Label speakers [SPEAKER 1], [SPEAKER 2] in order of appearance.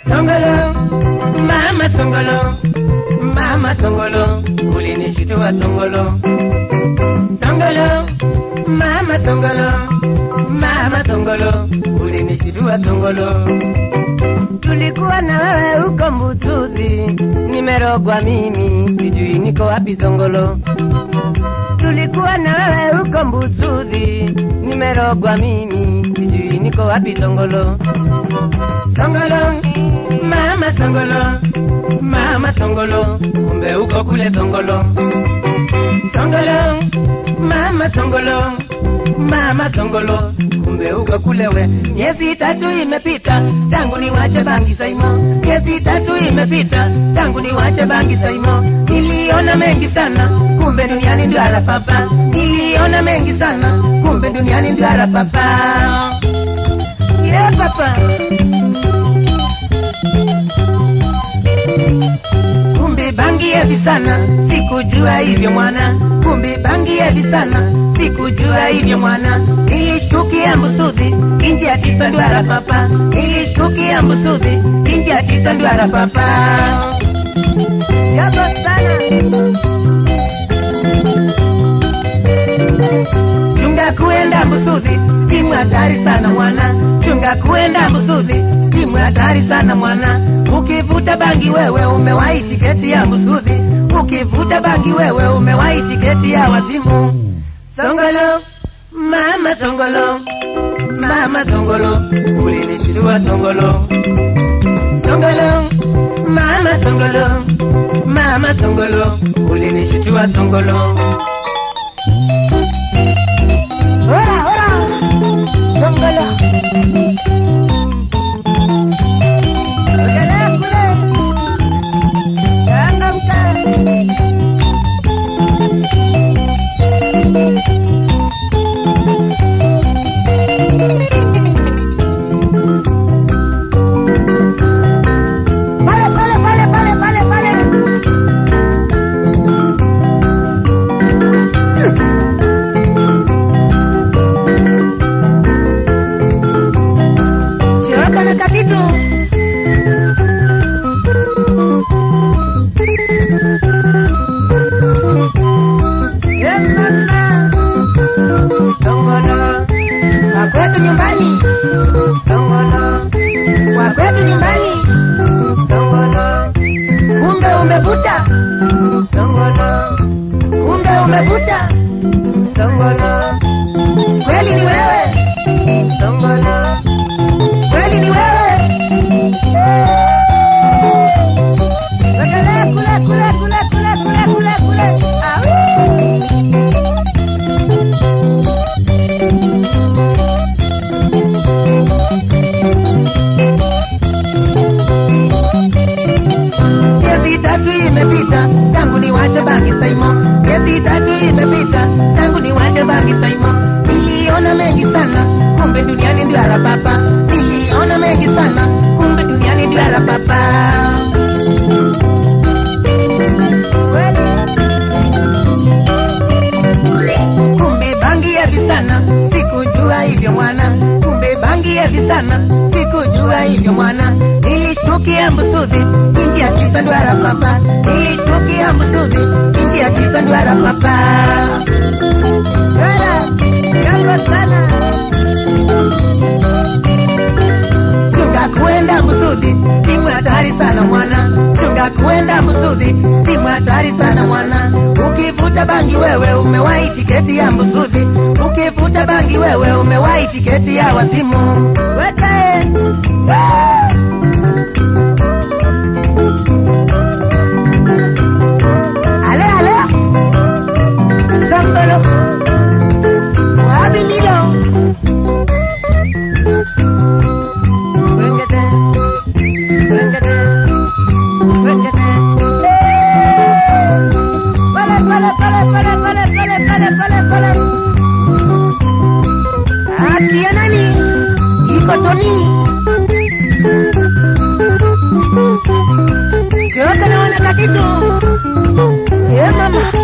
[SPEAKER 1] Songolo, mama Songolo, mama Songolo, ulinishitua Songolo. Songolo, mama Songolo, mama Songolo, ulinishitua Songolo. Tulikuwa na wewe huko Mbutuzi, nimerogwa mimi, sijui niko wapi Songolo. Tulikuwa na wewe huko Mbutuzi, nimerogwa mimi, sijui niko wapi Songolo. Songolo, mama Songolo, mama Songolo, kumbe uko kule Songolo. Songolo, mama Songolo, mama Songolo, kumbe uko kule we. Miezi tatu imepita tangu niwache bangi Saimo, miezi tatu imepita tangu niwache bangi Saimo. Niliona mengi sana, kumbe duniani ndio arapapa. Niliona mengi sana, kumbe duniani ndio arapapa. Yeah, papa. kumbe bangi hevi sana, sikujua hivyo mwana. Kumbe bangi hevi sana, sikujua hivyo mwana. Nilishtukia Mbusudhi, inji ya tisa ndwara papa. Nilishtukia Mbusudhi, inji ya tisa ndwara papa. Jambo sana. Chunga kuenda Mbusudhi, stimu hatari sana mwana. Chunga kuenda Mbusudhi, stimu hatari sana mwana. Ukivuta bangi wewe umewahi tiketi ya Mbusudhi. Ukivuta bangi wewe umewahi tiketi ya wazimu. Songolo, mama Songolo, mama Songolo, ulinishtua Songolo. Songolo, mama Songolo, mama Songolo, ulinishtua Songolo. Ora, ora, Songolo. Ukelea kule. Changamka. Pale, pale, pale, pale, pale, pale. Choroka na katitu. Yeah, mama. Songolo. Kwa kwetu nyumbani. Songolo. Kwa kwetu nyumbani. Songolo. Kumbe umevuta. Songolo. Kumbe umevuta. Songolo. Kweli ni wewe. Songolo. Kweli ni wewe. Wekelea kule kule kule kule kule kule kule. Au. Miezi tatu imepita tangu niwache bangi Saimo. Miezi tatu imepita tangu niwache bangi Saimo. Niliona mengi sana, kumbe duniani ndio arapapa. Niliona mengi sana, kumbe duniani ndio arapapa. Kumbe bangi hevi sana, sikujua hivyo mwana. Kumbe bangi hevi sana, sikujua hivyo mwana. Nilishtukia Mbusudhi, inji ya tisa ndwara papa. Nilishtukia Mbusudhi, inji ya tisa ndwara papa. Wala, jambo sana. Chunga kuenda Mbusudhi, stimu hatari sana mwana. Chunga kuenda Mbusudhi, stimu hatari sana mwana. Ukivuta bangi wewe umewahi tiketi ya Mbusudhi. Ukivuta bangi wewe umewahi tiketi ya wazimu. Wete. Ah! Ale ale. Sambalo. Wapi Milo? Wengete. Wengete. Wengete. Pale pale pale pale pale pale pale pale pale. Akia nani? Iko Toni. Choka naona katitu. Eh mama.